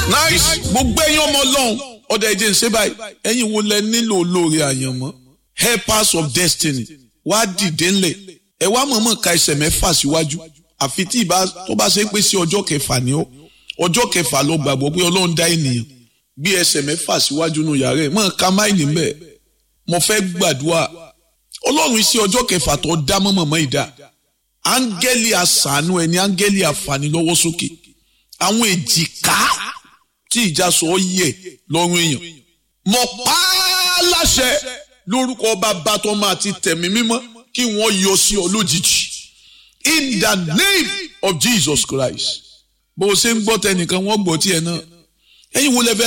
nice gbogbo ẹ̀yin ọmọ ọlọ́run ọ̀dà ẹ̀jẹ̀ ń ṣe báyìí ẹ̀yin wo lẹ nílò olóore àyànmọ́ helpers of destiny wá dìde ńlẹ̀ ẹ wá mọ̀ọ́mọ̀ ka ẹsẹ̀ mẹ́fà síwájú àfi tí ìbá tó bá ṣe pé sí ọjọ́ kẹfà ni ó ọjọ́ kẹfà ló gbàgbọ́ pé ọlọ́run dá ènìyàn gbé ẹsẹ̀ mẹ́fà síwájú nù yàrá ẹ̀ mọ̀ ká máìlì ń bẹ̀ mo fẹ́ gbàdúrà ọlọ́run sí ọjọ́ kẹfà tó dá mọ́mọ́mọ́ ìdá áńgẹ́lì àṣàánú ẹni áńgẹ́lì àfààní lọ́wọ́ sókè àwọn èjìká tí ìjà sọ ọ yẹ lọ́rùn èèyàn mo pa á láṣẹ lórúkọ bàbá tó máa ti tẹ̀mí mímọ́ kí wọ́n yọ sí ọ lójijì in the name of Jesus Christ bó o ṣe ń gbọ́ tẹnìkan wọ́n gbọ́ tiẹ̀ náà ẹ̀yin wo lẹ fẹ́